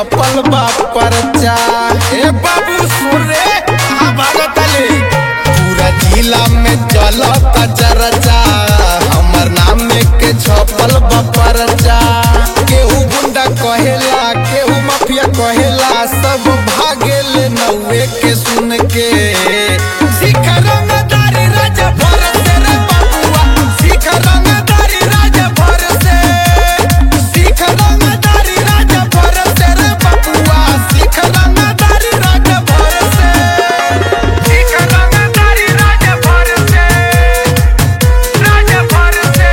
छपल बा परचा ए बाबू सुन रे कहाँ भागत ले पूरा जिला में चलता चर्चा हमर नाम में के छपल बा परचा केहू गुंडा कहेला केहू माफिया कहेला सब भागेले नौवे के सुन के सिख रंगदारी राजा भर से रे बबुआ सिख रंगदारी राजा भर से सिख रंगदारी राजा भर से रे बबुआ सिख रंगदारी राजा भर से सिख रंगदारी राजा भर से राजा भर से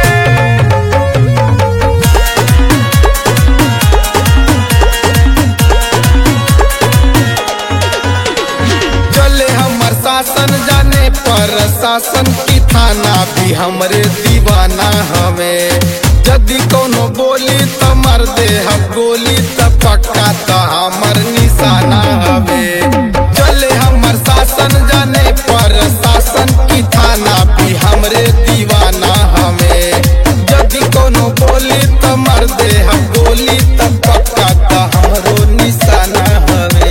चले हमर शासन जाने पर शासन की थाना भी हमरे दीवाना हमें यदि कोनो बोली तो मर दे हम गोली तो पक्का तो हमर निशाना हमें चले हमर शासन जाने पर शासन की थाना भी हमरे दीवाना हमें यदि कोनो बोली तो मर दे हम गोली तो पक्का तो हमरो निशाना हमें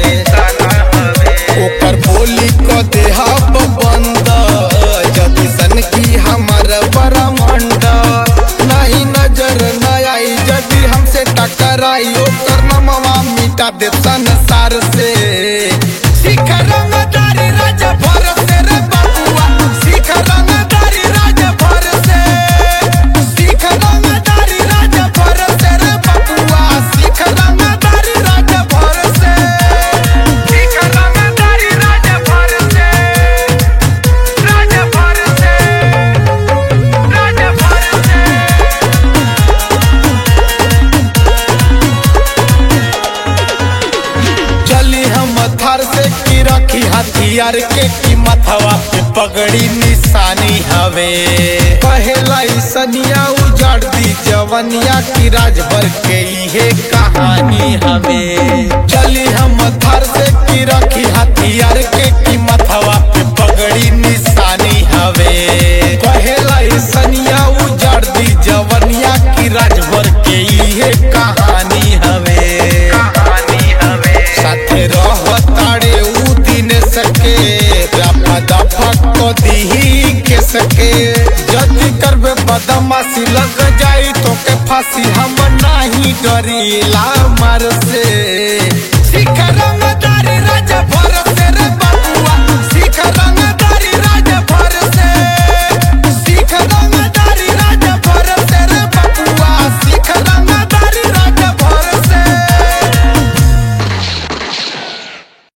ओकर बोली को देहब बंद जदि सन की हमर बरमंड नहीं नजर न आई जदि हमसे टकराई ओकर नमवा मिटा दे संसार से सिख रंगदारी राजा भर से रे बबुआ सिख रंगदारी राजा भर से सिख रंगदारी राजा भर से रे बबुआ सिख रंगदारी राजा भर से सिख रंगदारी राजा भर से राजा भर से राजा भर से चली हम थर से की रखी हथियार के कीमत हवा पे पगड़ी निशानी हवे पहला ही सनिया उजाड़ दी जवनिया की राजभर के इहे कहानी हवे चली हम थर से की रखी हथियार के कीमत हवा पे पगड़ी निशानी हवे पहला ही सनिया उजाड़ दी जवनिया की राजभर के इहे कहानी हवे कहानी हवे साथे रहताड़े ऊ दिन सके रफा दफा को दीही के सके जल्दी करबे बदमाशी लग जाई तो के फांसी हम नाही डरीला मर से